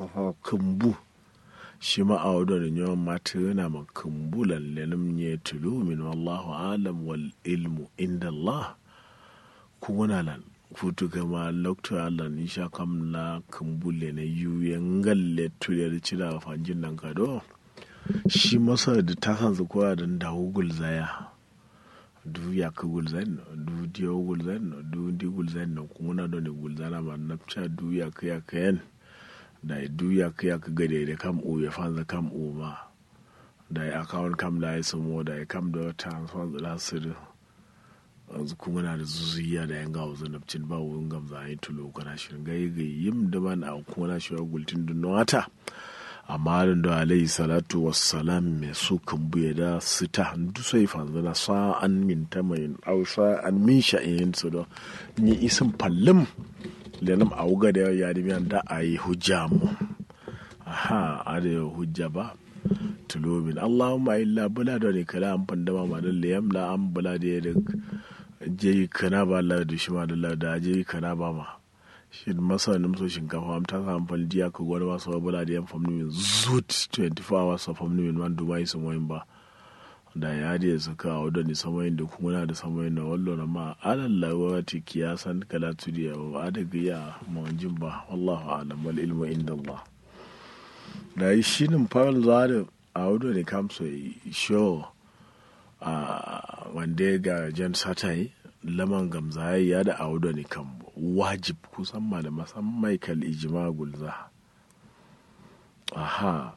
kumbu shi ma a wadda da yawan mata yana ma kumbu lallenim ne tulu min wallahu alam wal ilmu inda Allah kuna lan futu kama lokto Allah ni sha kam la kumbu le na yu yangalle tule da cira fanjin nan kado shi masa da ta san su kowa da dawo gulzaya du ya ka gulzan du diyo gulzan du di gulzan na kuna da ne gulzana ma napcha du ya ka ya ka yan da du ya ka ya ka gade da kam o ya fanza kam o ma da ya akawun kam da ya samo da ya kam da transfer da su yanzu kuma na da zuzuya da yan gawo zanabcin ba wurin gamza a yi tulo kana shirin gai gai yim da ban a kuma na shi wa gultin dun wata amma da alayhi salatu wassalam mai su kan buye da su ta hannu sai fanzana sa'an min ta mai au sa'an min sha'in su da ni isin fallim da nam a wuga da ya da da a yi hujja mu aha a da hujja ba tulobin allahumma illa bula da ne kala an fandama ma da liyam la an bula da ya da je kana ba la da shi ma da da je kana ba ma shi masa nim so shinkafa am ta samu faldiya ka gwada ba so bula da yan famni min zut 24 hours of famni min man dubai sun wayin ba da ya da su ka wadda ni samayin da kuma na da samayin da wallo na ma alal lawati kiyasan kala tudiya wa da giya mawajin ba wallahu alam wal ilmu inda Allah da yi shi nin faral zare a wadda ne kamso show a wanda ga jan satai laman gamzaye ya da auda ne kan wajib kusan ma da masan michael ijima gulza aha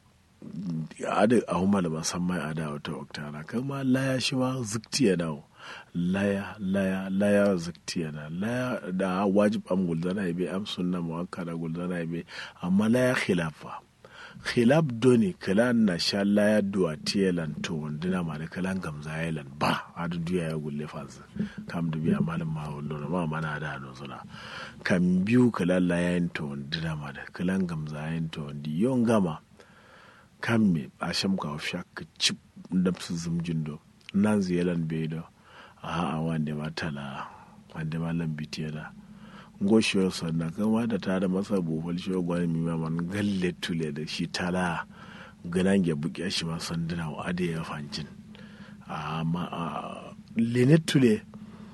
ada a huma da masan mai ada wata oktana kama laya shi ma zikti ya dawo laya laya laya zikti ya na laya da wajib am gulza na ibe am sunna muwakkada gulza na ibe amma laya khilafa khilaf doni kalan na sha laya duwa tiyelan to wandina ma da kalan gamza yalan ba adu duya ya gulle faz kam du biya malam ma wallo ma mana da no suna kam biyu kalan laya yin to wandina ma da kalan gamza yin to wandi yon gama kam me a sham ka ofsha ka chip da su zumjin do nan ziyalan be do a a wande ma tala wande ma lambitiya da goshiyar sannan kama da ta da masa bufal shi gwani mima man galle tule da shi tala ganan ya buƙe shi ma sanduna wa ade ya fancin amma lene tule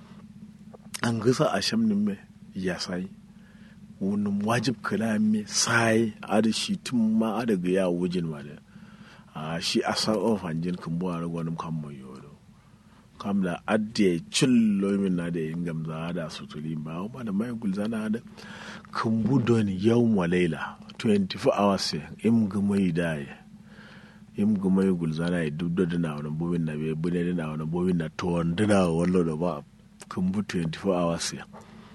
an gasa a shamnin me ya sai wani wajib kala me sai ada shi tun ma ada ga ya wujin ma da shi a sa'o fancin kan buwa gwanin kan mai yoro kam da adde cillo min na da yin gamza da sutuli ba ba da mai gulzana da kumbu don yau laila 24 hours im gumai da ya im gumai gulzana ya duk da na wani bobin na bai bude da na wani bobin na to wanda na wallo da ba kumbu 24 hours ya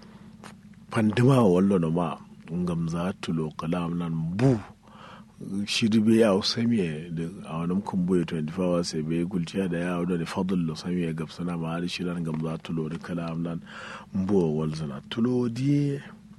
pandima wallo da ma gamza tulo kalam nan bu shiri be yaw samiye da a wani kumbuye 24 hours be gulciya da yawo da fadl lo samiye gab sana ma da shiran gam za tulo da kala nan mbo wal zana tulo die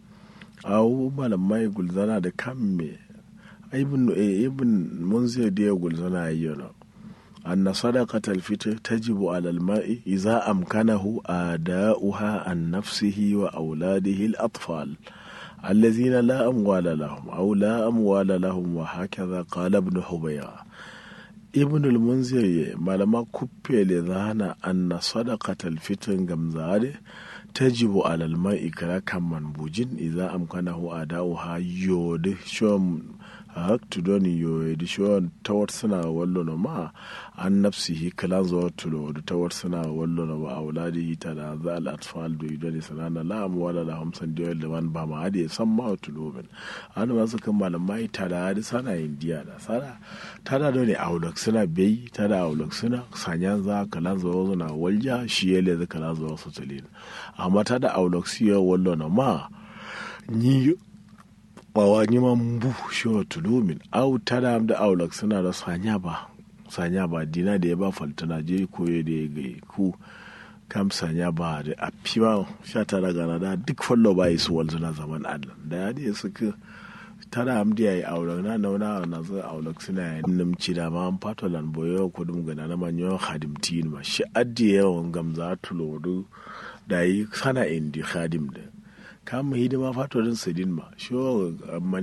aw malamai gulzana da kamme ibn ibn munzir da gulzana ayyana أن صدقة الفطر تجب على الماء إذا أمكنه آداؤها عن نفسه وأولاده الأطفال الذين لا أموال لهم أو لا أموال لهم وهكذا قال ابن حبيرة ابن المنذر ما لما كبي لذانا أن صدقة الفطر جمزاري تجب على الماء كلا كم منبوجين إذا أمكنه أداؤها يود شوم haktu doni yo di shon tawar suna wallo no ma an nafsihi kalan zo tulo da tawar suna wallo no ba auladihi ta da za al atfal do idani sanana la amwala la hamsan da da wan ba ma ade san ma tulo ben an ma suka malamai ta da hadi sana indiya da sana ta da doni aulak suna bai ta da aulak suna sanyan za kalan zo zo na walja shi yele za kalan zo su tulin amma ta da aulak siyo wallo no ma ni bawa nyima mbu shiwa tulumin au tada da aulak suna da sanya ba sanya ba dina da ya ba faltana je koye da ya gai ku kam sanya ba da a fiwa sha tara gana da duk fallo ba yi su walzuna zaman allah da ya da suka tara am da yi aulak na nauna na zai aulak suna yi nimci da ma an fato lan boyo ko dum gana na manyo khadimtin ma shi addi yawan gamza tulodu da yi sana indi khadim da kama hidima fatorin sidin ma shi